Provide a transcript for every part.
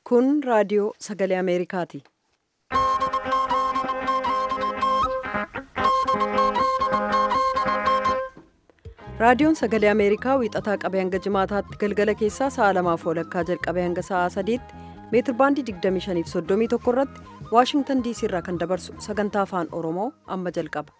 Kun raadiyoo sagalee Ameerikaati. Raadiyoon sagalee Ameerikaa wiixataa qabee hanga jimaataatti galgala keessaa sa'a lamaaf walakkaa jalqabee hanga sa'a sadiitti meetir baandii 25 fi 31 irratti Waashingtan diisii irraa kan dabarsu sagantaa afaan Oromoo amma jalqaba.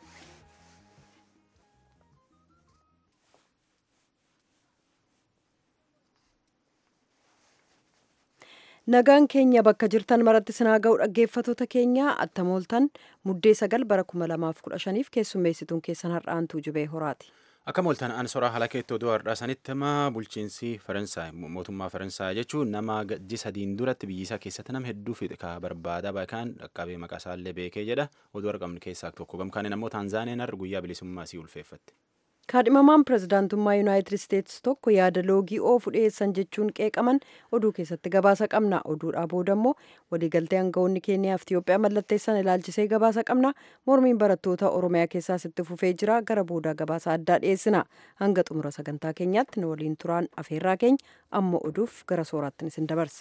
Nagaan keenya bakka jirtan maratti sinaa ga'u dhaggeeffatoota keenya attamooltan muddee sagal bara 2015f keessummeessituun keessan har'aantuu jubee horaati. Akka mooltan ansoraa haala keettoo oduu har'aasanitti nama bulchiinsi Faransaay mootummaa Faransaay jechuun nama ji sadiin duratti biyyisaa keessatti nama hedduu fixe ka barbaada baay'inaan dhaqqabee maqaa isaallee beekee jedha oduu argamnu keessaa tokko gamkaaniin ammoo Taanzaaniyaan har'a guyyaa bilisummaa isii ulfeeffatti. kaadhimamaan pirezidaantummaa yuunaayitid isteetsi tokko yaada loogii oofu dhiyeessan jechuun qeeqaman oduu keessatti gabaasa qabna oduudhaa booda immoo waliigaltee aangawoonni keeniyaa fi itiyoophiyaa mallatteessan ilaalchisee gabaasa qabna mormiin barattoota oromiyaa keessaas itti fufee jira gara boodaa gabaasa addaa dhiyeessina hanga xumura sagantaa keenyaatti nu waliin turaan afeerraa keenya amma oduuf gara sooraattiin isin dabarsa.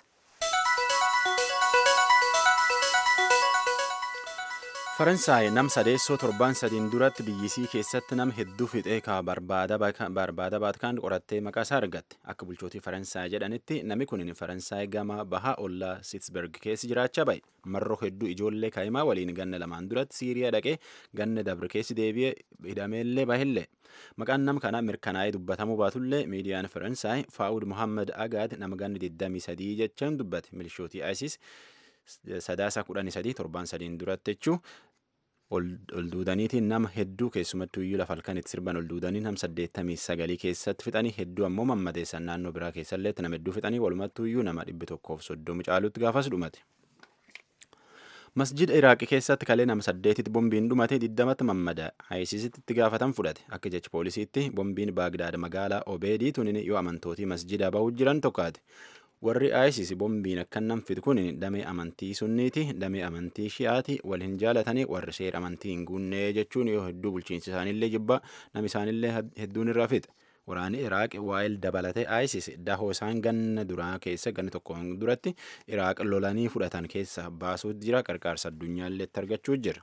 faransaay nam sadeessoo torbaan sadiin duratti biyyisii keessatti nam hedduu fixee ka barbaada baatkaan qorattee maqaa isaa argatte akka bulchootii faransaay jedhanitti nami kun faransaay gama baha ollaa siitsberg keessa jiraachaa ba'e marroo hedduu ijoollee kaa'imaa waliin ganna lamaan duratti siiriyaa dhaqee ganna dabre keessi deebi'ee hidhameellee bahillee maqaan nam kana mirkanaa'ee dubbatamuu baatullee miidiyaan faransaay faa'ud mohaammed agaad nama ganni 23 jechaan dubbate milishootii isis sadaasa kudhanii sadii torbaan sadiin duratti jechuu ol duudaniitiin nama hedduu keessumattuu iyyuu lafa halkan itti sirban ol duudanii nam saddeettamii sagalii keessatti fixanii hedduu ammoo mammadeessan naannoo biraa keessalleetti nama hedduu fixanii walumattuu iyyuu nama dhibbi tokkoof soddomu caalutti gaafas dhumate. masjida iraaqii keessatti kalee nama saddeetitti bombiin dhumate digdamatti mammada ayisiisitti itti gaafatan fudhate akka jecha poolisiitti bombiin baagdaad magaalaa obeedii tunin yoo amantootii masjida bahuu jiran tokkaate. warri isis bombiin akka namfit kun damee amantii sunniiti damee amantii shi'aati wal hin jaalatanii warri seera amantii hin guunnee jechuun yoo hedduu bulchiinsi isaanillee jibba nam isaanillee hedduun irraa fixe waraanni iraaq waa'eel dabalatee isis dahoo isaan ganna duraa keessa ganna tokko duratti iraaq lolanii fudhatan keessa baasuutu jira qarqaarsa addunyaallee argachuu jira.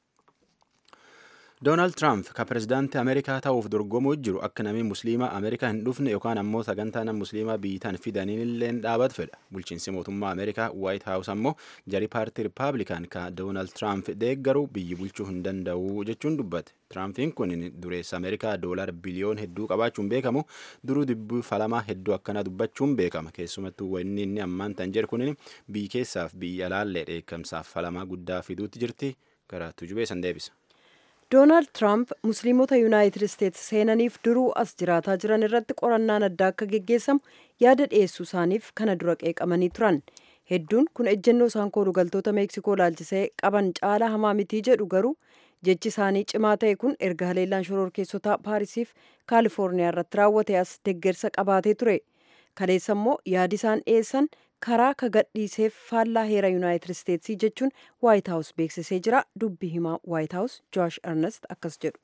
doonaald tiraamp ka pirezidaantii ameerikaa ta'uuf dorgomuu jiru akka namni musliimaa ameerikaa hin dhufne yookaan ammoo sagantaa nama musliimaa biyyitaan fidaniin illee dhaabat fedha bulchiinsi mootummaa ameerikaa waayit haawus ammoo jarii paartii rippaabilikaan ka doonaald tiraamp deeggaru biyyi bulchuu hin danda'u jechuun dubbate tiraampiin kun dureessa ameerikaa doolaar biliyoon hedduu qabaachuun beekamu duruu dubbii falamaa hedduu akkana dubbachuun beekama keessumattuu wanni inni ammaan tan jedhu kun biyyi keessaaf biyya alaallee dheekkamsaaf falamaa guddaa fiduutti jirti gara tujubee san deebisa. doonaald tiraamp musliimota yuunaayitid isteetsi seenaniif duruu as jiraataa jiran irratti qorannaan addaa akka geggeessamu yaada dhiyeessuu isaaniif kana dura qeeqamanii turan hedduun kun ejjennoo isaan koolugaltoota meeksikoo laalchisee qaban caalaa hamaa mitii jedhu garuu jechi isaanii cimaa ta'e kun erga haleellaan shororkeessotaa paarisiif kaalifoorniyaa irratti raawwate as deggersa qabaatee ture kaleessa immoo yaadi isaan dhiyeessan karaa ka gadhiiseef faallaa heera yuunaayitid isteetsii jechuun waayit haawus beeksisee jira dubbi himaa waayit haawus joosh ernest akkas jedhu.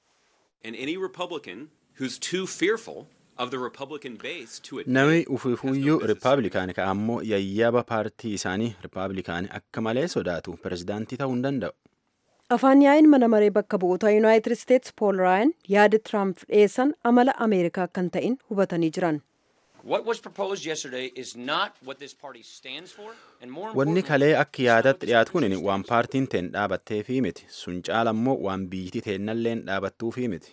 Nami ufufuyyuu rippaabilikaan ka ammoo yayyaba paartii isaanii rippaabilikaan akka malee sodaatu pirezidaantii ta'uu hin danda'u. afaan yaa'iin mana maree bakka bu'oota yuunaayitid isteetsi pool raayan yaada tiraamp dhiyeessan amala ameerikaa kan ta'in hubatanii jiran. Wanni kalee akka yaadatti dhiyaatu kun waan paartiin teen dhaabatteefi miti. Sun caala immoo waan biyyittii teennalleen dhaabattuufi miti.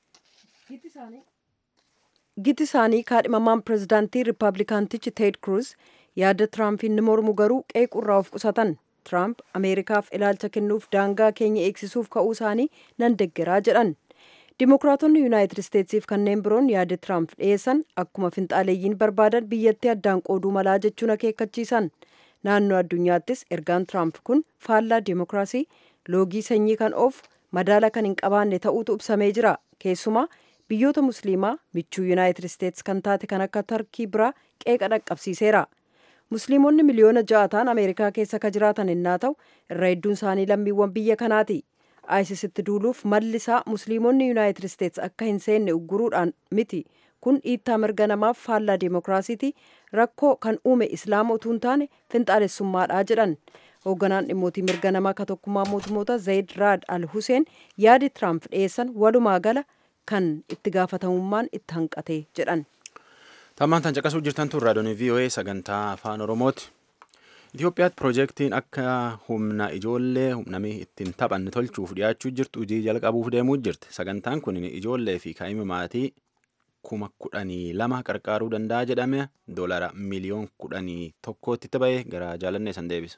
Giti isaanii kaadhimamaan pirezidaantii riippaabilikaantichi Teed Kruuz yaada Tiraampiin ni mormu garuu qeequrraa of qusatan. Tiraamp Ameerikaaf ilaalcha kennuuf daangaa keenya eegsisuuf ka'uu isaanii nan deggeraa jedhan. Dimookiraatonni yuunaayitid isteetsiif kanneen biroon yaada Tiraamp dhiyeessan akkuma finxaaleeyyiin barbaadan biyyattii addaan qooduu malaa jechuun akeekkachiisan. Naannoo addunyaattis ergaan Tiraamp kun faallaa dimookiraasii loogii sanyii kan oofu madaala kan hin qabaanne ta'uutu ibsamee jira. Keessumaa biyyoota musliimaa michuu yuunaayitid isteets kan taate kan akka tarkii biraa qeeqa dhaqqabsiiseera. Musliimonni miliyoona ja'a ta'an Ameerikaa keessa ka jiraatan innaa ta'u irra hedduun isaanii lammiiwwan biyya kanaati. ISISitti duuluuf malli isaa musliimonni yuunaayitid isteets akka hin seenne ugguruudhaan miti kun dhiittaa mirga namaaf faallaa deemokiraasiiti rakkoo kan uume islaama utuu hin taane finxaalessummaadha jedhan hoogganaan dhimmootii mirga namaa ka tokkummaa mootummoota zayid raad al huseen yaadi tiraamp dhiyeessan walumaa gala kan itti gaafatamummaan itti hanqate jedhan. Tammaan tan caqasuu jirtan tun raadiyoon VOA sagantaa afaan Oromooti. Itoophiyaatti piroojeektiin akka humna ijoollee namni ittiin taphanne tolchuuf dhiyaachuu jirtu hojii jalqabuuf deemuu jirti. Sagantaan kun ijoollee fi kaa'ima maatii kuma kudhanii lama qarqaaruu danda'a jedhame doolara miliyoon kudhanii tokkootti itti ba'ee gara jaalannee san deebisa.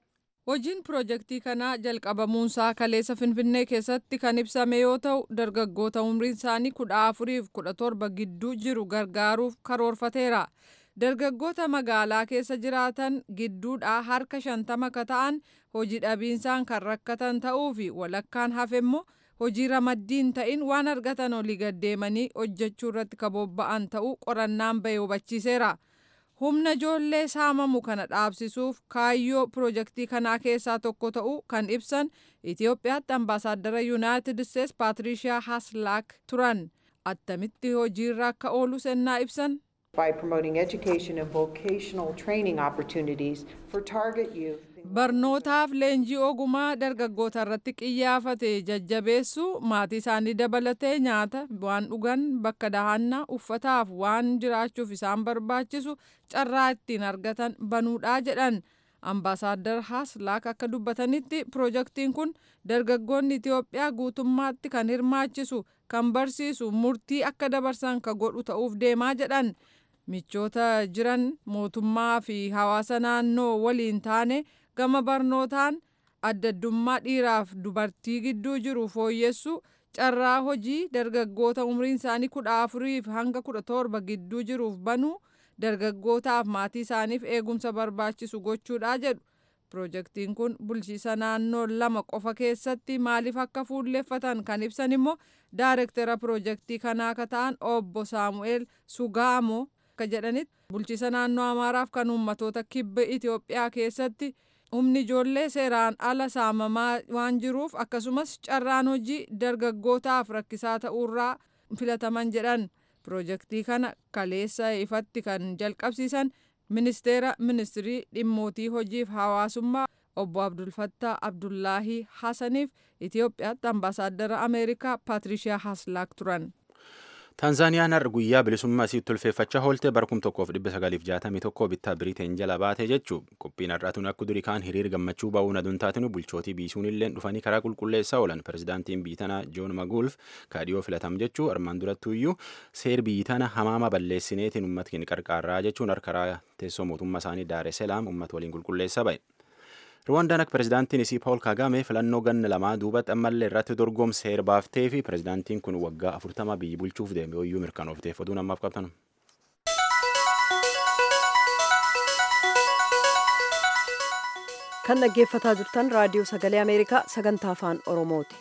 Hojiin piroojeektii kanaa jalqabamuunsaa kaleessa Finfinnee keessatti kan ibsame yoo ta'u dargaggoota umriin isaanii kudha afuriif kudha torba gidduu jiru gargaaruuf karoorfateera. Dargaggoota magaalaa keessa jiraatan gidduudhaa harka shantama ka ta'an hojii dhabiinsaan kan rakkatan ta'uu fi walakkaan hafe immoo hojii ramaddiin ta'in waan argatan olii gaddeemanii hojjechuu irratti ka bobba'an ta'uu qorannaan bahee hubachiiseera. humna ijoollee saamamu kana dhaabsisuuf kaayyoo piroojeektii kanaa keessaa tokko ta'uu kan ibsan Itoophiyaatti ambaasaaddara yuunaayitid isteets paatirishiyaa haslaak turan attamitti hojiirra akka oolu sennaa ibsan. by promoting education and vocational training opportunities for target youth. Barnootaaf leenjii ogumaa dargaggoota irratti qiyyaafate jajjabeessu maatii isaanii dabalatee nyaata waan dhugan bakka dahannaa uffataaf waan jiraachuuf isaan barbaachisu carraa ittiin argatan banuudhaa jedhan. Ambaasaaddar Haslaak akka dubbatanitti piroojeektiin kun dargaggoonni Itoophiyaa guutummaatti kan hirmaachisu kan barsiisu murtii akka dabarsan ka godhu ta'uuf deemaa jedhan. michoota jiran mootummaa fi hawaasa naannoo waliin taane gama barnootaan addaddummaa dhiiraaf dubartii gidduu jiru fooyyessu carraa hojii dargaggoota umriin isaanii kudha afuriif hanga kudha torba gidduu jiruuf banuu dargaggootaaf maatii isaaniif eegumsa barbaachisu gochuudha jedhu. Piroojeektiin kun bulchiisa naannoo lama qofa keessatti maaliif akka fuulleeffatan kan ibsan immoo daayirektara piroojeektii kanaa ka ta'an obbo Saamu'eel Sugaamoo akka jedhanitti bulchiisa naannoo Amaaraaf kan uummatoota kibba Itoophiyaa keessatti humni ijoollee seeraan ala saamamaa waan jiruuf akkasumas carraan hojii dargaggootaaf rakkisaa ta'uurraa filataman jedhan piroojeektii kana kaleessa ifatti kan jalqabsiisan ministeera ministirii dhimmootii hojiif hawaasummaa obbo Abdulfattaa Abdullaahii Hasaniif Itoophiyaatti ambaasaaddara Ameerikaa Paatirishiyaa Haslaak turan. Taanzaaniyaan har'a guyyaa bilisummaa isii tulfeeffachaa oolte bara kum tokkoof dhibba sagaliif jaatamii tokko bittaa biriteen jala baate jechuu qophiin har'aatuun akka durii kaan hiriir gammachuu ba'uun aduun taatinu bulchootii biisuun illee dhufanii karaa qulqulleessaa oolan pirezidaantiin biitanaa joon maguulf kaadhiyoo filatam jechuu armaan durattuuyyuu seer biitana hamaama balleessineetiin uummatkiin qarqaarraa jechuun harkaraa teessoo mootummaa isaanii daare selaam uummata waliin qulqulleessaa ba'e. Ruwandaan akka pirezidaantiin isii Paawul Kaagame filannoo ganna lamaa duubatti ammallee irratti dorgomseera baaftee fi pirezidaantiin kun waggaa afurtama biyyi bulchuuf deeme hoyyuu mirkanoofteef oduu namaaf qabtan. Kan dhaggeeffataa jirtan raadiyoo sagalee Ameerikaa sagantaa afaan Oromooti.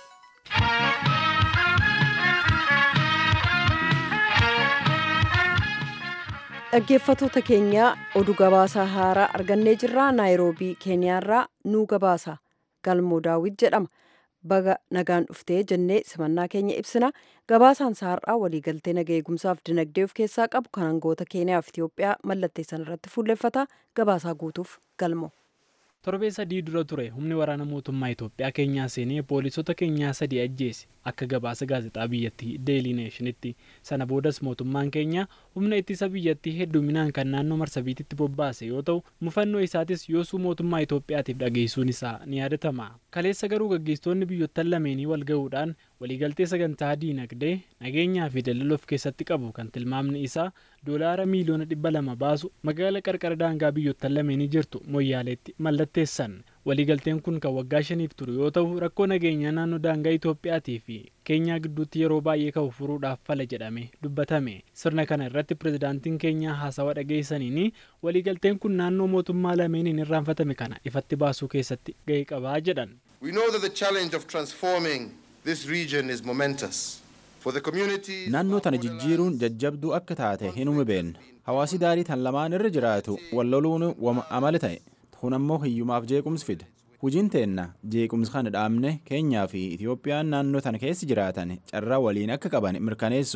dhaggeeffatoota keenya oduu gabaasaa haaraa argannee jirra naayiroobii keeniyaarraa nuu gabaasa galmoo daawwit jedhama baga nagaan dhuftee jennee simannaa keenya ibsina gabaasaan saarraa waliigaltee naga eegumsaaf dinagdee of keessaa qabu kan hangoota keeniyaaf itiyoophiyaa mallatteessan irratti fuulleffata gabaasaa guutuuf galmo. torbee sadii dura ture humni waraana mootummaa Itoophiyaa keenyaa seenee poolisota keenyaa sadii ajjeese akka gabaasa gaazexaa biyyattii deelii neeshinitti sana boodas mootummaan keenya humna ittisa biyyattii hedduminaan kan naannoo marsabiititti bobbaase yoo ta'u mufannoo isaatis yoosuu mootummaa Itoophiyaatiif dhageessuun isaa ni yaadatama kaleessa garuu gaggeessitoonni biyyottan lameenii wal ga'uudhaan waliigaltee sagantaa diinagdee nageenyaa fi daldala of keessatti qabu kan tilmaamni isaa doolaara miiliyoona dhibba lama baasu magaala qarqara daangaa biyyottan lameenii jirtu moyyaaleetti mallatteessan waliigalteen kun kan waggaa shaniif ture yoo ta'u rakkoo nageenyaa naannoo daangaa Itoophiyaatii fi keenyaa gidduutti yeroo baay'ee ka'u furuudhaaf fala jedhame dubbatame sirna kana irratti pirezidaantiin keenyaa haasawa dhageessaniin waliigalteen kun naannoo mootummaa lameeniin irraanfatame kana ifatti baasuu keessatti ga'ee qabaa jedhan. We know that the challenge of transforming this region is momentous. naannoo tana jijjiiruun jajjabduu akka taate hin beekna hawaasi daarii tan lamaan irra jiraatu walloluun amala ta'e kun ammoo hiyyumaaf jeequmsi fida hujiin teenna jeequmsi kana dhaabne keenyaa fi itiyoophiyaan naannoo tana keessa jiraatan carraa waliin akka qaban mirkaneessu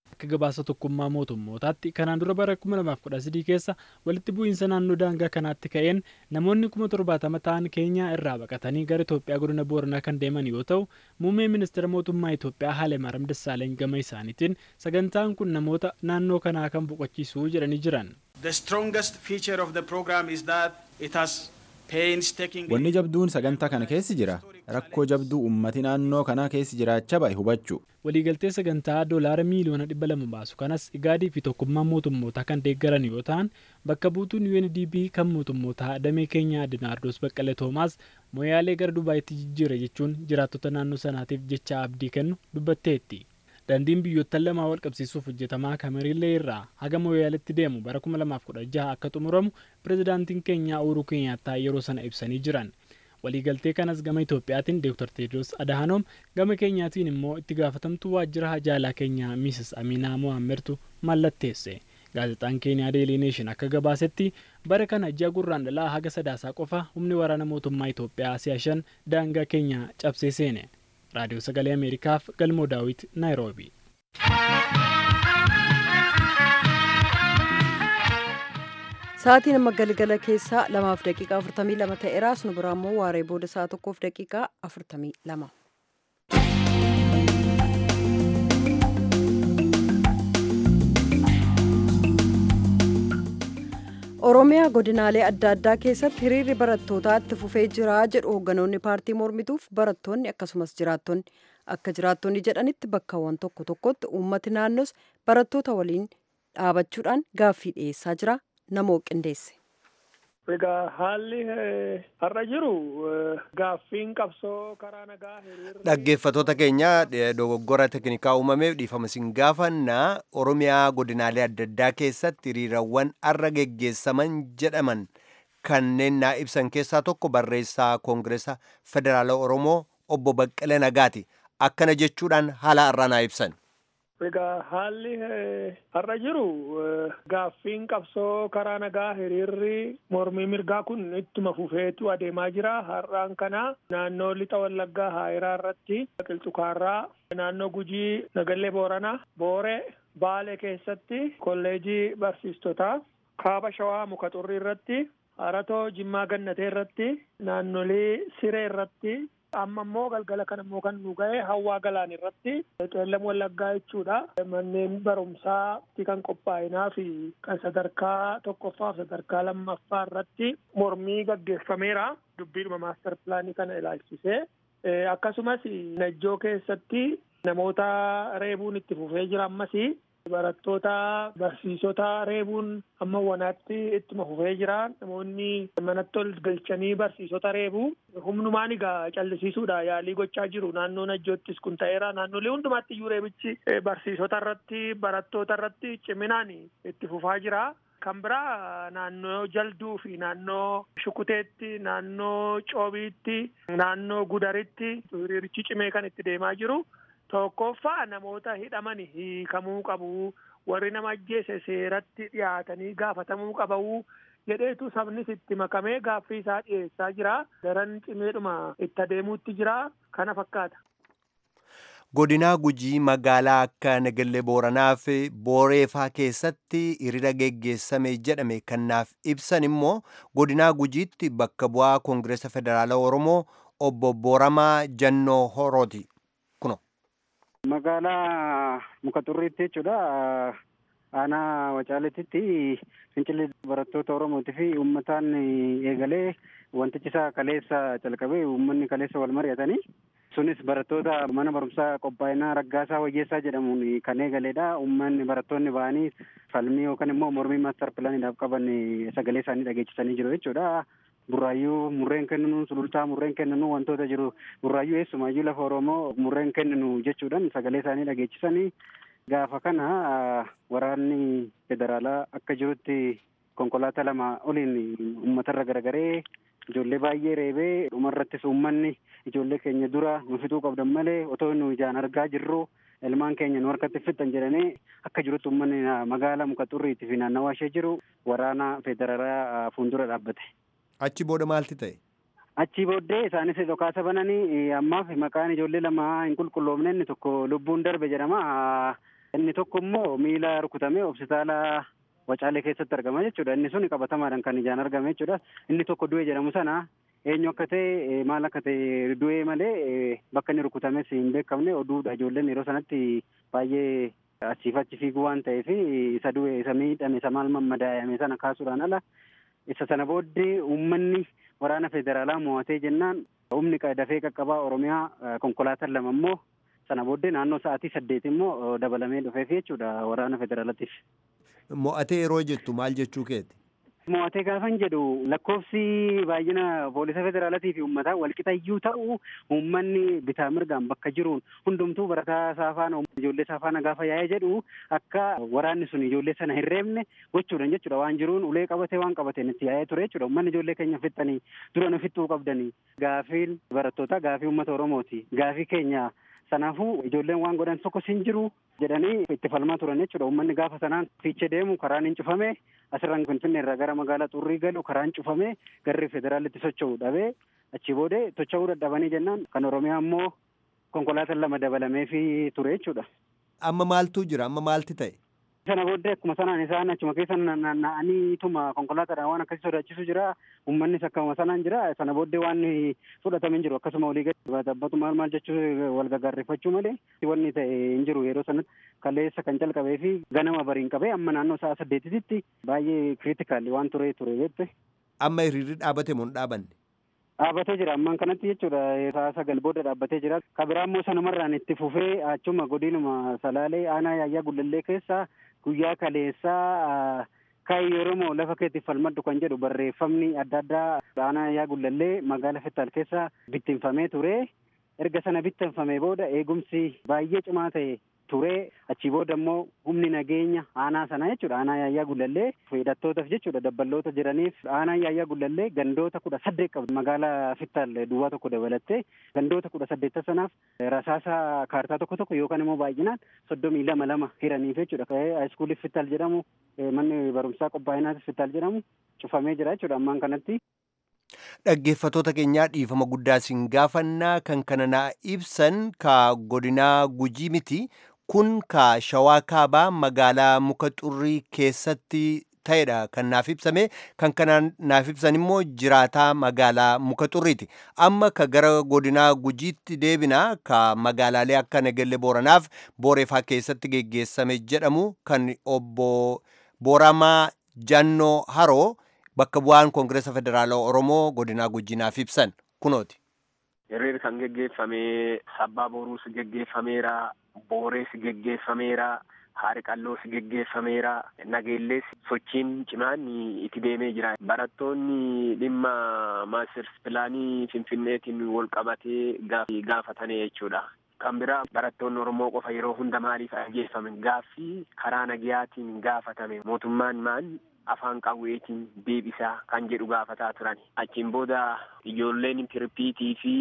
akka gabaasa tokkummaa mootummootaatti kanaan dura bara 2013 keessa walitti bu'iinsa naannoo daangaa kanaatti ka'een namoonni 70 ta'an keenyaa irraa baqatanii gara Itoophiyaa godina Booranaa kan deeman yoo ta'u muummee ministeera mootummaa Itoophiyaa Haalemaariyaam Dassaaleny gama isaaniitiin sagantaan kun namoota naannoo kanaa kan boqochiisuu jedhanii jiran. The strongest feature of the program is that it has painstakingly Wanni jabduun sagantaa kana keessi jira. Rakkoo jabduu uummati naannoo kanaa keessi jiraachaa ba'e hubachuu. waliigaltee sagantaa doolaara miiliyoona dhibba lama baasu kanas igaadii fi tokkummaan mootummootaa kan deeggaran yoo ta'an bakka buutuun UNDP kan mootummootaa damee keenyaa Dinaardoos Baqqalee Toomaas moyaalee gara Dubaayitti jijjiira jechuun jiraattota naannoo sanaatiif jecha abdii kennu dubbatteetti. Daandiin biyyoottan lamaa wal qabsiisuuf hojjetamaa Kamerillee irraa haga moyaaletti deemu bara 2016 akka xumuramu pirezidaantiin keenyaa Uhuru Kenyaattaa yeroo sana ibsanii jiran. waliigaltee kanas gama Itoophiyaatiin Dr. Teedros Adahanoom gama keenyaatiin immoo itti gaafatamtuu waajjira hajaalaa keenyaa Miisis Aminaa Mohaammertu mallatteesse. Gaazexaan Keeniyaa Deelii Neeshin akka gabaasetti bara kana ji'a gurraandhalaa haga sadaasaa qofa humni waraana mootummaa Itoophiyaa si'a shan daangaa keenyaa cabsee seene. Raadiyoo Sagalee Ameerikaaf Galmoo Daawit Naayiroobi. Sa'aatiin amma galgala keessaa lamaaf daqiiqaa afurtamii lama ta'eera. Nu biraa immoo waaree booda sa'a tokkoof daqiiqaa afurtamii lama. Oromiyaa godinaalee adda addaa keessatti hiriirri barattootaa itti fufee jira jedhu hoogganoonni paartii mormituuf barattoonni akkasumas jiraattonni akka jiraattonni jedhanitti bakkawwan tokko tokkotti uummati naannos barattoota waliin dhaabachuudhaan gaaffii dhiyeessaa jira namoo qindeesse. Egaa haalli har'a jiru gaaffiin qabsoo karaa nagaa hiriirri Dhaggeeffattoota keenya dogoggora teknikaa uumameef dhiifama isin gaafannaa Oromiyaa godinaalee adda addaa keessatti hiriirawwan har'a geggeessaman jedhaman kanneen naa ibsan keessaa tokko barreessaa Koongireesa Federaala Oromoo obbo Baqqalee Nagaati. Akkana jechuudhaan haala har'aa naa ibsan. Egaa haalli har'a jiru gaaffiin qabsoo karaa nagaa hiriirri mormii mirgaa kun ittuma fufeetu adeemaa jira. Har'aan kana naannoo lixa wallaggaa haayiraa irratti qilxukaarraa naannoo gujii nagallee booranaa booree baalee keessatti kolleejii barsiistotaa kaaba shawaa muka xurrii irratti haratoo jimmaa gannatee irratti naannolee siree irratti amma immoo galgala kana immoo kan nu ga'e hawwaa galaan irratti qeellam wallaggaa jechuudha manneen barumsaatti kan qophaa'inaa fi kan sadarkaa tokkoffaa fi sadarkaa lammaffaa irratti mormii gaggeeffameera dubbiidhuma maastar pilaanii kana ilaalchisee akkasumas najjoo keessatti namoota reebuun itti fufee jira ammas barattoota barsiisota reebuun amma wanaatti ittuma fufee jira namoonni manatti ol galchanii barsiisota reebuu humnumaan egaa callisiisuudha yaalii gochaa jiru naannoo najjoottis kun ta'eera naannolee hundumaatti iyyuu reebichi barsiisota irratti barattoota irratti ciminaan itti fufaa jira. kan biraa naannoo jalduu fi naannoo shukuteetti naannoo coobiitti naannoo gudaritti hiriirichi cimee kan itti deemaa jiru. tokkoffaa namoota hidhaman hiikamuu qabu warri nama ajjeese seeratti dhiyaatanii gaafatamuu qabu jedheetu sabnis itti makamee gaaffii isaa dhiyeessaa jira daran cimeedhuma itti adeemuutti jira kana fakkaata. Godinaa Gujii magaalaa akka Nagallee Booranaa fi Booreefaa keessatti hiriira geggeessame jedhame kanaaf ibsan immoo godinaa Gujiitti bakka bu'aa Koongireesa Federaala Oromoo obbo Booramaa Jannoo Horooti. Magaalaa muka xurriitti jechuudha. Aanaa Wacaaleetitti fincilli barattoota Oromootii fi uummataan eegalee wantichi isaa kaleessa calqabee uummanni kaleessa wal mari'atanii sunis barattoota mana barumsaa qophaa'inaa raggaasaa wayyeessaa jedhamuun kan eegaleedha. Uummanni barattoonni ba'anii falmii yookaan immoo mormii maastar pilaaniidhaaf qaban sagalee isaanii dhageechisanii jiru jechuudha. burraayyuu murreen kenninu sulultaa murreen kenninu wantoota jiru burraayyuu eessumayyuu lafa oromoo murreen kenninu jechuudhaan sagalee isaanii dhageechisanii gaafa kana waraanni federaalaa akka jirutti konkolaataa lama oliin uummatarra garagaree ijoollee baay'ee reebee dhumarrattis uummanni ijoollee keenya dura nu fixuu qabdan malee otoo nu ijaan argaa jirru ilmaan keenya nu harkatti fixan jedhanii akka jirutti uummanni magaala muka xurriitti fi naannawaa ishee jiru waraana federaalaa fuuldura dhaabbate. Achi booda maalti ta'e? Achi booddee isaanis dhokaasa bananii ammaaf maqaan ijoollee lama hin qulqulloofne inni tokko lubbuun darbe jedhama. Inni tokko immoo miila rukutamee hospitaala Wacaalee keessatti argama jechuudha. Inni sun qabatamaadhaan kan ijaan argame jechuudha. Inni tokko du'e jedhamu sana eenyu akka ta'e maal akka ta'e du'ee malee bakka inni rukutames hin beekamne oduudha. Ijoolleen yeroo sanatti baay'ee achiif achi fiiguu waan ta'eef isa du'e isa miidhame isa maal mammadaa'ame sana kaasuudhaan ala isa sana booddee uummanni waraana federaalaa mo'atee jennaan humni dafee qaqqabaa Oromiyaa konkolaataan lama immoo sana booddee naannoo sa'aatii saddeet immoo dabalamee dhufeef jechuudha waraana federaalaatiif. Mo'atee yeroo jettu maal jechuu keeti? Mo'atee gaafan jedhu lakkoofsi baay'ina poolisa federaalaatii fi uummataa walqixayyuu ta'u uummanni bitaa mirgaan bakka jiruun hundumtuu barataa saafaana ijoollee saafaana gaafa yaa'ee jedhu akka waraanni sun ijoollee sana hin reebne gochuudhaan jechuudha waan jiruun ulee qabatee waan qabateen itti yaa'ee ture jechuudha uummanni ijoollee keenya fixxanii dura nu fixxuu qabdanii gaafiin barattootaa gaafii uummata oromooti gaafii keenya Kanaafuu ijoolleen waan godhan tokkos hin jiru jedhanii itti falmaa turan jechuudha. Uummanni gaafa sanaan fiichee deemu karaan hin cufame asirraan Finfinnee irraa gara magaalaa xurrii galu karaan cufame garri federaalitti socho'u dhabee achii boodee socho'uu dadhabanii jennaan kan Oromiyaa immoo konkolaataan lama dabalameefii ture jechuudha. Amma maaltu jira? Amma maalti ta'e? Sana booddee akkuma sanaan isaan achuma keessa naanna'aniituma konkolaataadhaan waan akkasii sodaachisu jira. Uummannis akkuma sanaan jira. Sana booddee waan fudhatame hin jiru. Akkasuma olii gadi tabbatu maal maal jechuu wal gaggaarrifachuu malee wanni ta'e hin jiru yeroo sanatti kaleessa kan calqabee fi ganama bariin qabee amma naannoo sa'a saddeetitti baay'ee kiriitikaali waan ture ture jette. Amma hiriirri dhaabate moo hin dhaabanne? Dhaabbatee jira ammaan kanatti jechuudha sa'a sagal booda dhaabbatee jira. Kan biraa immoo sanumarraan itti fufee achuma godinuma salaalee aanaa yaayyaa gullallee keessa guyyaa kaleessaa kaayii Oromoo lafa keetti falmaddu kan jedhu barreeffamni adda addaa aanaa yaayyaa gullallee magaalaa Fettaal keessa bittinfamee ture. Erga sana bittinfamee booda eegumsi baay'ee cimaa ta'e ture achii booda immoo humni nageenya aanaa sana jechuudha aanaa yaayyaa gullallee hidhattootaaf jechuudha dabballoota jiraniif aanaa yaayyaa gullallee gandoota kudha saddeet qabdi magaalaa fittaal duwwaa tokko dabalattee gandoota kudha saddeetta sanaaf rasaasa kaartaa tokko tokko yookaan immoo baay'inaan soddomii lama lama hiraniif jechuudha haayiskuulii fittaal jedhamu manni barumsaa qophaa'inaas fittaal jedhamu cufamee jira jechuudha ammaan kanatti. Dhaggeeffatoota keenyaa dhiifama guddaa siin gaafannaa kan kana naa ibsan ka godinaa gujii miti kun ka shawaa kaabaa magaalaa muka xurrii keessatti ta'edha kan naaf ibsame kan kana naaf ibsan immoo jiraataa magaalaa muka xurriiti amma ka gara godinaa gujiitti deebina ka magaalaalee akka nageelle booranaaf booreefaa keessatti geggeessame jedhamu kan obbo booramaa jannoo haroo bakka bu'aan koongireesa federaalaa oromoo godinaa gujinaaf ibsan kunooti. Hiriirri kan geggeeffame sabbaa boruus geggeeffameera boorees geggeeffameera haari qalloos geggeeffameera nageellees sochiin cimaan itti deemee jira barattoonni dhimma maasters pilaanii finfinneetiin wal qabatee gaafatanii jechuudha. kan biraa barattoonni oromoo qofa yeroo hunda maaliif ajjeefame gaaffii karaa nagayaatiin gaafatame mootummaan maan afaan qawweetiin deebisaa kan jedhu gaafataa turan achiin booda ijoolleen pirpiitii fi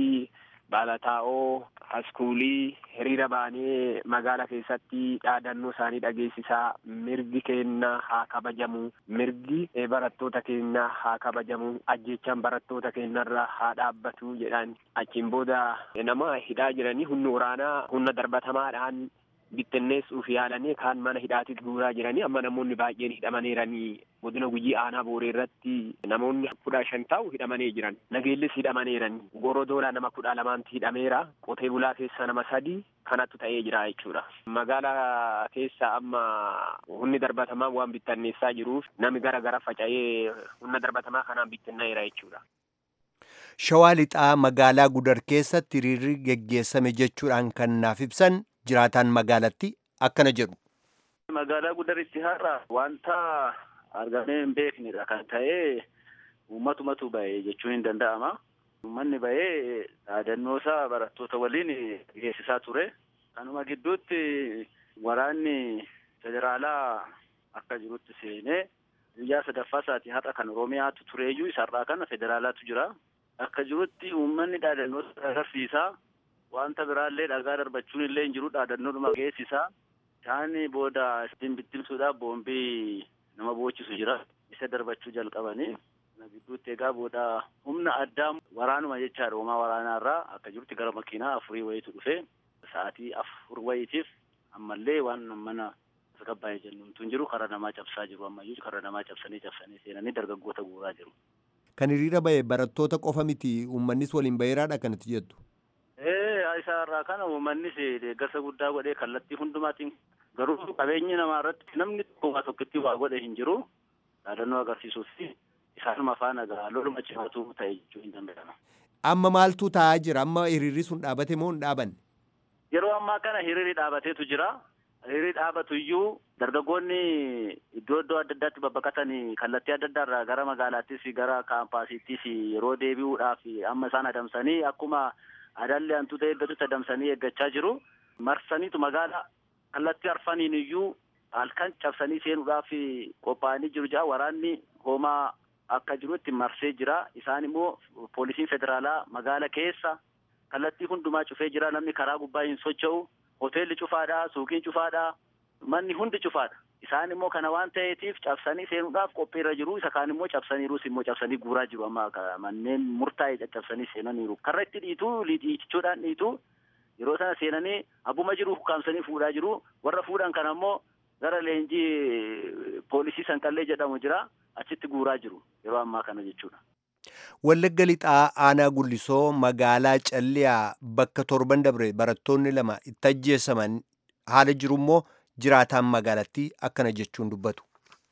balataa'oo haskuulii hiriira baanee magaala keessatti dhaadannoo isaanii dhageessisaa mirgi keenya haa kabajamu mirgi barattoota keenya haa kabajamu ajjechaan barattoota keenyarra haa dhaabbatu jedhan achiin booda nama hidhaa jiranii humni waraanaa humna darbatamaadhaan bittinneessuuf yaalanii kaan mana hidhaatitti guuraa jiranii amma namoonni baay'een hidhamaniiranii godina gujii aanaa booree irratti namoonni kudha shan ta'u hidhamanii jiran nageellis hidhamaniiranii gorodoola nama kudha lamaanti hidhameera qotee bulaa keessa nama sadi kanattu ta'ee jira jechuudha magaalaa keessa amma humni darbatamaa waan bittinneessaa jiruuf nami gara gara faca'ee humna darbatamaa kanaan bittinneera jechuudha. Shawaa lixaa magaalaa gudar keessatti hiriirri geggeessame jechuudhaan kan naaf ibsan jiraataan magaalatti akkana jedhu. Magaalaa gudaritti har'a wanta argamee hin beeknedha kan ta'e uummatumatu ba'e jechuun hin danda'ama. Uummanni ba'ee dhaadannoosaa barattoota waliin geessisaa ture. Kanuma gidduutti waraanni federaalaa akka jirutti seenee guyyaa sadaffaa isaatii har'a kan Oromiyaatu tureeyyuu isarraa kana federaalaatu jira. Akka jirutti uummanni dhaadannoosa agarsiisaa. wanta biraallee dhagaa darbachuun illee hin jiru dhaadannoodhuma geessisaa isaan booda ittiin bittimsuudhaaf boombii nama boochisu jira isa darbachuu jalqabanii kana gidduutti egaa booda humna addaa waraanuma jechaadha uumaa waraanaarraa akka jirutti gara makiinaa afurii wayitu dhufe sa'aatii afur wayitiif ammallee waan mana tasgabbaa'ee jennuutu hin jiru karaa namaa cabsaa jiru ammayyuu karaa namaa cabsanii cabsanii seenanii dargaggoota guuraa jiru. Kan hiriira bahe barattoota qofa miti uummannis waliin baheeraadha kanatti jettu. Ee isaa irraa kana uummannis deeggarsa guddaa godhee kallattii hundumaatiin garuu qabeenyi namaa irratti namni tokko waa tokkotti waa godhe hin jiru yaadannoo agarsiisuu fi isaanuma faana gahaa loluma cimatu ta'e jechuu hin danda'ama. Amma maaltu ta'aa jira? Amma hiriirri sun dhaabate moo hin dhaabanne? Yeroo ammaa kana hiriirri dhaabateetu jira. Hiriirri dhaabatu iyyuu dargaggoonni iddoo iddoo adda addaatti babbaqatanii kallattii adda addaa irraa gara magaalaattis gara kaampaasiittis yeroo deebi'uudhaaf amma isaan adamsanii akkuma adaalli hantuuta eeggatutti adamsanii eeggachaa jiru. Marsaniitu magaala kallattii arfaniin iyyuu halkan cabsanii seenuudhaaf qophaa'anii jiru jira. Waraanni hoomaa akka jirutti marsee jira. Isaan immoo poolisiin federaalaa magaala keessa kallattii hundumaa cufee jira. Namni karaa gubbaa hin socho'u. Hoteelli cufaadha, suuqiin cufaadha, manni hundi cufaadha. Isaan immoo kana waan ta'eetiif cabsanii seenuudhaaf qophiirra jiru. Isa kaan immoo cabsaniirus immoo cabsanii guuraa jiru. Amma manneen murtaa'e caccabsanii seenaniiru. Karra itti dhiitu dhiichichuudhaan dhiitu yeroo sana seenanii abbuma jiru ukkaamsanii fuudhaa jiru. Warra fuudhan kana immoo gara leenjii poolisii sanqallee jedhamu jira. Achitti guuraa jiru yeroo ammaa kana jechuudha. Wallagga lixaa aanaa gullisoo magaalaa calliyaa bakka torban dabre barattoonni lama itti ajjeesaman haala jiru immoo jiraataan magaalattii akkana jechuun dubbatu.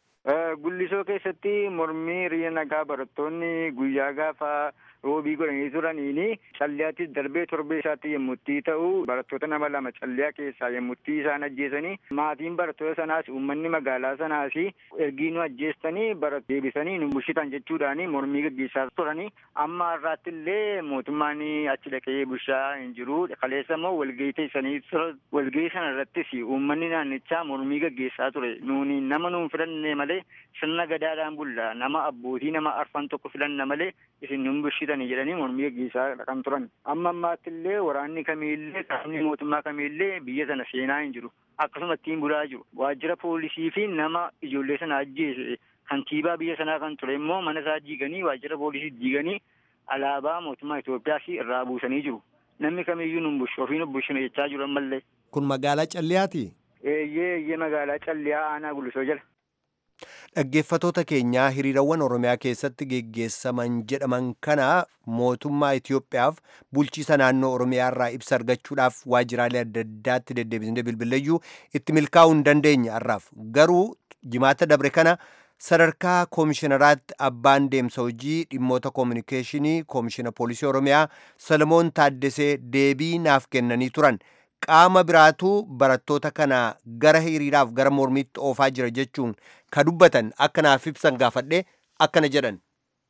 Gullisoo keessatti mormii hiriira nagaa barattoonni guyyaa gaafa roobii godhanii turaniini calliyaattis darbee torbee isaatti yemmutti ta'u barattoota nama lama calliyaa keessaa yemmutti isaan ajjeesanii maatiin barattoota sanaas uummanni magaalaa sanaas ergii nu ajjeestanii barat deebisanii nu bushitan jechuudhaani mormii gaggeessaa turanii amma har'aatti illee mootummaan achi dhaqee bushaa hin jiru kaleessa immoo walgahii teessanii walgahii sana irrattis uummanni naannichaa mormii gaggeessaa ture nuuni nama nuun filanne malee sirna gadaadhaan bulla nama abbootii nama arfan tokko filanna malee isin nun bushitanii jedhanii mormii gaggeessaa kan turan amma ammaatti illee waraanni kamiillee qaamni mootummaa kamiillee biyya sana seenaa hin jiru akkasuma ittiin bulaa jiru waajjira poolisii fi nama ijoollee sana ajjeese kantiibaa biyya sanaa kan ture immoo mana isaa diiganii waajjira poolisii diiganii alaabaa mootummaa Itoophiyaas irraa buusanii jiru namni kamiyyuu nun bushu ofii nu bushina jechaa jiru ammallee. Kun magaalaa Calliyaati? Eeyyee eeyyee magaalaa Calliyaa aanaa Gulisoo jala. Dhaggeeffatoota keenyaa hiriirawwan Oromiyaa keessatti geggeessaman jedhaman kana mootummaa Itoophiyaaf bulchiisa naannoo Oromiyaa irraa ibsa argachuudhaaf waajjiraalee adda addaatti deddeebisnee bilbileyyuu itti milkaa'uu hin dandeenye har'aaf garuu jimaata dabre kana sadarkaa koomishinaraatti abbaan deemsa hojii dhimmoota koominikeeshinii koomishina poolisii Oromiyaa Salomoon Taaddesee deebii naaf kennanii turan. qaama biraatu barattoota kana gara hiriiraaf gara mormiitti oofaa jira jechuun ka dubbatan akka naaf ibsan gaafadhe akkana jedhan.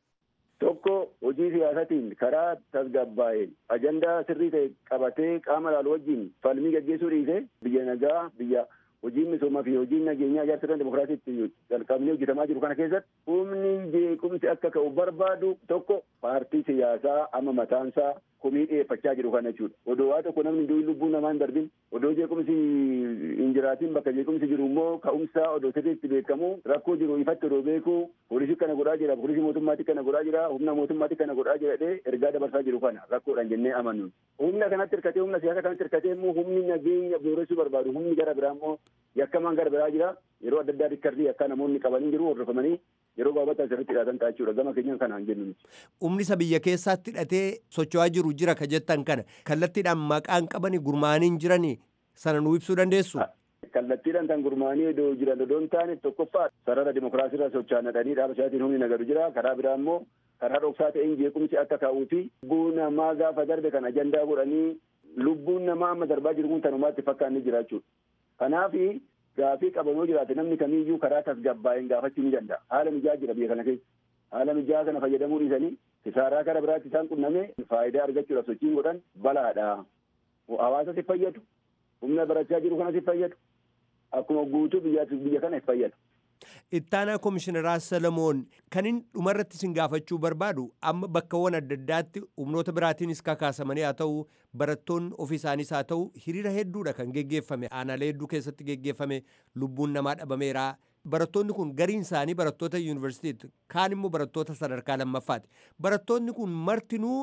Tokko hojii siyaasatiin karaa tasgabbaa'een ajandaa sirrii ta'e qabatee qaama laalu wajjin falmii gaggeessuu dhiise biyya nagaa biyya hojiin misoomaa fi hojiin nageenyaa ijaarsa sirna dimokiraasiitti jalqabnee hojjetamaa jiru kana keessatti humni jeequmsi akka ka'u barbaadu tokko paartii siyaasaa amma mataansaa komii dhiyeeffachaa jiru kana jechuudha. Odoo waa tokko namni hunduu lubbuun namaa hin darbin odoo jeequmsi hin jiraatin bakka jeequmsi jiru immoo ka'umsaa odoo sirriitti beekamu rakkoo jiru ifatti odoo beeku poolisii kana godhaa jira poolisii mootummaatti kana godhaa jira humna mootummaatti kana godhaa jira jedhee ergaa dabarsaa jiru kana rakkoodhaan jennee amannu. Humna kanatti hirkatee humna siyaasa kanatti hirkatee immoo humni nageenya booressuu barbaadu humni gara biraa immoo yakkamaan gara biraa jira yeroo adda addaa rikkardii akka namoonni qabanii jiru hordofamanii yeroo gabaabaa asirratti hidhatan ta'a jechuudha gama keenyaan kanaan jennu. Humni isa biyya keessaatti hidhatee socho'aa jiru jira ka jettan kana kallattiidhaan maqaan qabanii gurmaa'anii jiranii sana nuu ibsuu dandeessu. Kallattiidhaan kan gurmaa'anii iddoo jiran odoo hin taane tokkoffaa sarara dimokiraasiirra socho'anii dhaaba isaatiin humni nagadu jira karaa biraa immoo karaa dhoksaa ta'een jeequmsi akka ka'uu fi lubbuu namaa gaafa darbe kan ajandaa godhanii lubbuun namaa amma darbaa jiru kun tanumaatti fakkaanni jira jechuudha. Kanaafi gaafii qabanoo jiraate namni kamiiyyuu karaa tasgabbaa'een gaafachuu ni danda'a. Haala mijaa jira biyya kana keessa. Haala mijaa kana fayyadamuu dhiisanii kisaaraa karaa biraatti isaan qunname faayidaa argachuudhaaf sochiin godhan balaadha. Hawaasa si fayyadu. Humna barachaa jiru kana si fayyadu. Akkuma guutuu biyya kana si fayyadu. Ittaanaa Komishineraa Salamoon kan inni dhumarratti isin gaafachuu barbaadu amma bakkawwan adda addaatti humnoota biraatiinis kakaasamanii haa ta'u barattoonni ofii isaaniis haa ta'u hiriira hedduudha kan geggeeffame aanaalee hedduu keessatti geggeeffame lubbuun namaa dhabameera. Barattoonni kun gariin isaanii barattoota yuunivarsiitiiti kaan immoo barattoota sadarkaa lammaffaati. Barattoonni kun martinuu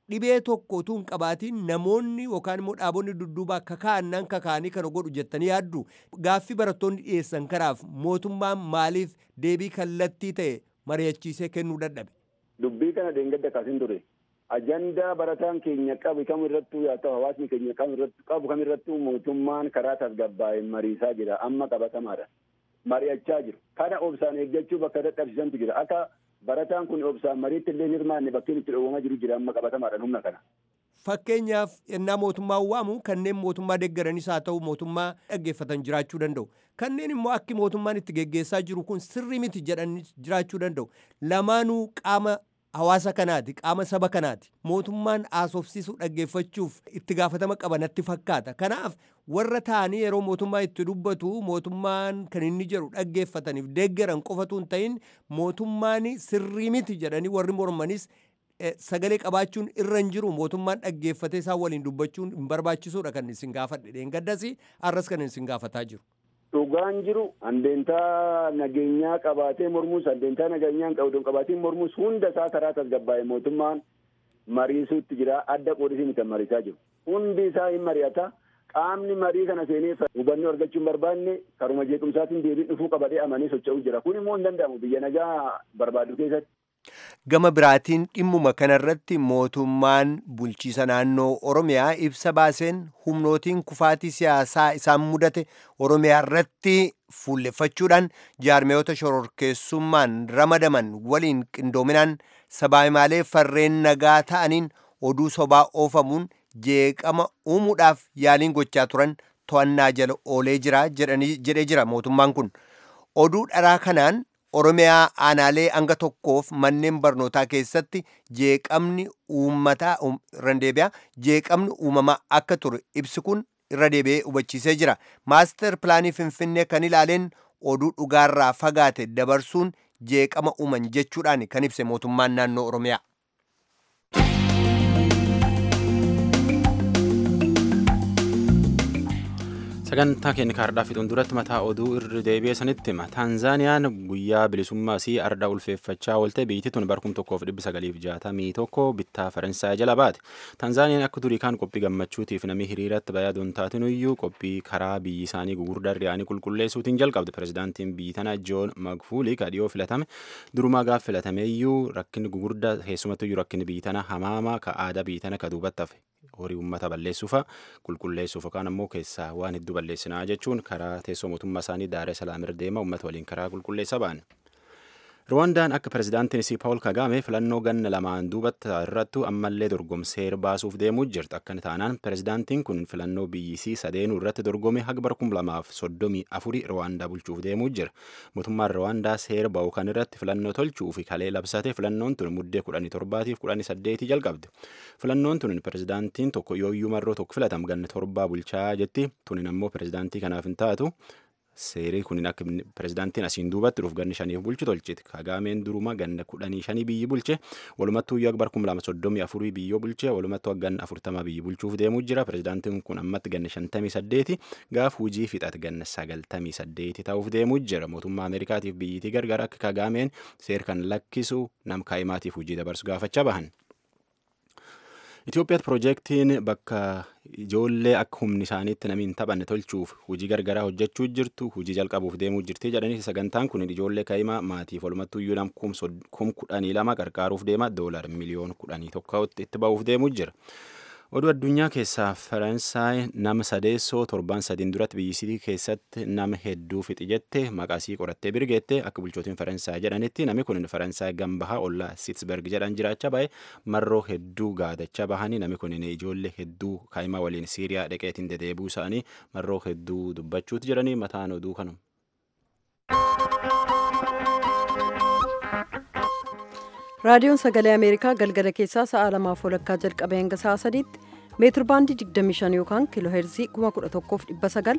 dhibee tokko utuu hin qabaatiin namoonni yookaan immoo dhaabonni dudduubaa kakaa'annan kakaa'anii kana godhu jettanii yaaddu gaaffii barattoonni dhiyeessan kanaaf mootummaan maaliif deebii kallattii ta'e mari'achiisee kennuu dadhabe. Dubbii kana deengadda kaasin ture. Ajandaa barataan keenya qabu kam irrattuu yaa ta'u hawaasni keenya kam irrattuu qabu kam irrattuu mootummaan karaa tasgabbaa'een mariisaa jira amma qabatamaadha. Mari'achaa jiru. Kana obsaan eeggachuu bakka dadhabsiisantu jira. Akka barataan kun obsaan mariitti illee hirmaanne bakkeen itti dhoowwamaa jiru jira amma qabatamaadhaan humna kana. Fakkeenyaaf ennaa mootummaa waamu kanneen mootummaa deeggaranis haa ta'u mootummaa dhaggeeffatan jiraachuu danda'u. Kanneen immoo akki mootummaan itti geggeessaa jiru kun sirrii miti jedhanii jiraachuu danda'u. Lamaanuu qaama hawaasa kanaati qaama saba kanaati mootummaan haasofsiisuu dhaggeeffachuuf itti gaafatama qaba natti fakkaata kanaaf warra ta'anii yeroo mootummaa itti dubbatu mootummaan kan inni jedhu dhaggeeffataniif deeggaran qofatu hin ta'in mootummaan sirrii miti jedhanii warri mormanis sagalee qabaachuun irra hin jiru mootummaan dhaggeeffatee isaan waliin dubbachuun hin barbaachisuudha kan isin gaafadhe dheengaddas arras kan isin gaafataa jiru. dhugaan jiru handeentaa nageenyaa qabaatee mormus handeentaa nageenyaa hin qabdu qabaatee mormus hunda isaa karaa tasgabbaa'e mootummaan mariisuutti jira adda qoodisii miti mariisaa jiru hundi isaa hin mari'ata qaamni marii kana seenee hubannoo argachuu hin barbaanne karuma jeequmsaatiin deebii dhufuu qabatee amanee socho'uu jira kun immoo hin danda'amu biyya nagaa barbaadu keessatti. Gama biraatiin dhimmuma kanarratti mootummaan bulchiisa naannoo Oromiyaa ibsa baaseen humnootiin kufaatii siyaasaa isaan mudate Oromiyaa irratti fuulleffachuudhaan jaarmeeyota shororkeessummaan ramadaman waliin qindoominaan sabaayimaalee farreen nagaa ta'aniin oduu sobaa oofamuun jeeqama uumuudhaaf yaaliin gochaa turan to'annaa jala oolee jira jedhee jira mootummaan kun oduu dharaa kanaan oromiyaa aanaalee hanga tokkoof manneen barnootaa keessatti jeeqamni uummataa randeebiyaa jeeqamni uumamaa akka ture ibsi kun irra deebi'ee hubachiisee jira maaster pilaanii finfinnee kan ilaaleen oduu dhugaarraa fagaate dabarsuun jeeqama uuman jechuudhaan kan ibse mootummaan naannoo oromiyaa. sagantaa keenya kaardhaa fixuun duratti mataa oduu irra deebi'ee sanitti hima taanzaaniyaan guyyaa bilisummaa isii arda ulfeeffachaa oolte biyyi tun barkum tokkoof dhibbi sagaliif jaatamii tokko bittaa faransaay jala baate taanzaaniyaan akka durii kaan qophii gammachuutiif namni hiriiratti bayaa doontaatin iyyuu qophii karaa biyyi isaanii gugurdaa ri'aanii qulqulleessuutiin jalqabde pirezidaantiin biyyi tana joon magfuulii kadhiyoo filatame durumaa gaaf filatame iyyuu rakkinni gugurdaa keessumattu iyyuu rakkinni biyyi tana hamaama ka aadaa biyyi tana ka duubatti hafe horii uummata balleessuufa qulqulleessuuf yookaan ammoo keessaa waan hedduu balleessinaa jechuun karaa teessoo mootummaa isaanii daaree salaamir deema uummata waliin karaa qulqulleessa ba'an. Ruwandaan akka pirezidaantiin isii Paawul Kagaame filannoo ganna lamaan duubatti irrattu ammallee dorgomseer baasuuf deemuu jirti. Akkana taanaan pirezidaantiin kun filannoo biyyisii sadeenuu irratti dorgome haga bara kum lamaaf soddomii afurii Ruwaandaa bulchuuf deemuu jira. Mootummaan Ruwaandaa seera ba'u kan irratti filannoo tolchuu fi kalee labsate filannoon tun muddee kudhanii torbaatiif kudhanii saddeetii jalqabde. Filannoon tun pirezidaantiin tokko yooyyuu marroo tokko filatam ganna torbaa bulchaa jetti. Tunin ammoo pirezidaantii kanaaf hin taatu. seerii kunin akka pirezidaantiin asiin duubatti dhuuf ganni shaniif bulchu tolchite kagaameen duruma ganna kudhanii shanii biyyi bulche walumattuu iyyuu bara kum lama soddomii afurii biyyoo bulche walumattuu ganna afurtama biyyi bulchuuf deemuu jira pirezidaantiin kun ammatti ganna shantamii saddeeti gaaf hujii fixate ganna sagaltamii saddeeti ta'uuf deemuu jira mootummaa ameerikaatiif biyyitii gargar akka kagaameen seer kan lakkisu nam kaa'imaatiif hujii dabarsu gaafachaa bahan. Itoophiyaatti piroojeektiin bakka ijoollee akka humni isaaniitti namni hin taphanne tolchuuf hojii gargaraa hojjechuu jirtu hojii jalqabuuf deemuu jirti jedhanii sagantaan kun ijoollee kaa'imaa maatiif walumattuu iyyuu nam kum kudhanii lama qarqaaruuf deema doolar miliyoon kudhanii tokkotti itti ba'uuf deemuu jira. Oduu addunyaa keessaa Faransaay nama sadeessoo torban sadiin duratti biyyisii keessatti nama hedduu fixi jette maqaasii qorattee birgeette akka bulchootiin Faransaay jedhanitti namni kun Faransaay gambahaa ollaa Siitsberg jedhan jiraachaa bahe marroo hedduu gaadachaa bahanii namni kun ijoollee hedduu kaa'imaa waliin Siiriyaa dhaqeetiin dedeebuu isaanii marroo hedduu dubbachuuti jedhanii mataan oduu kanuma. raadiyoon sagalee ameerikaa galgala keessaa sa'a lamaaf walakkaa jalqabee hanga sa'a sadiitti meetir baandii 25 yookaan kiiloo heerzii 11,900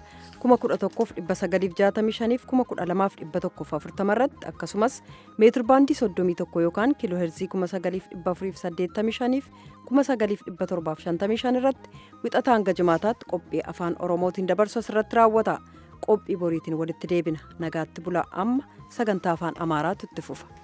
11,965 fi 12,140 irratti akkasumas meetir baandii 31 yookaan kiiloo heerzii 9,485 fi 9,755 irratti wixataa hanga jimaataatti qophii afaan oromootiin dabarsu asirratti raawwata qophii boriitiin walitti deebina nagaatti bulaa amma sagantaa afaan amaaraatu itti fufa.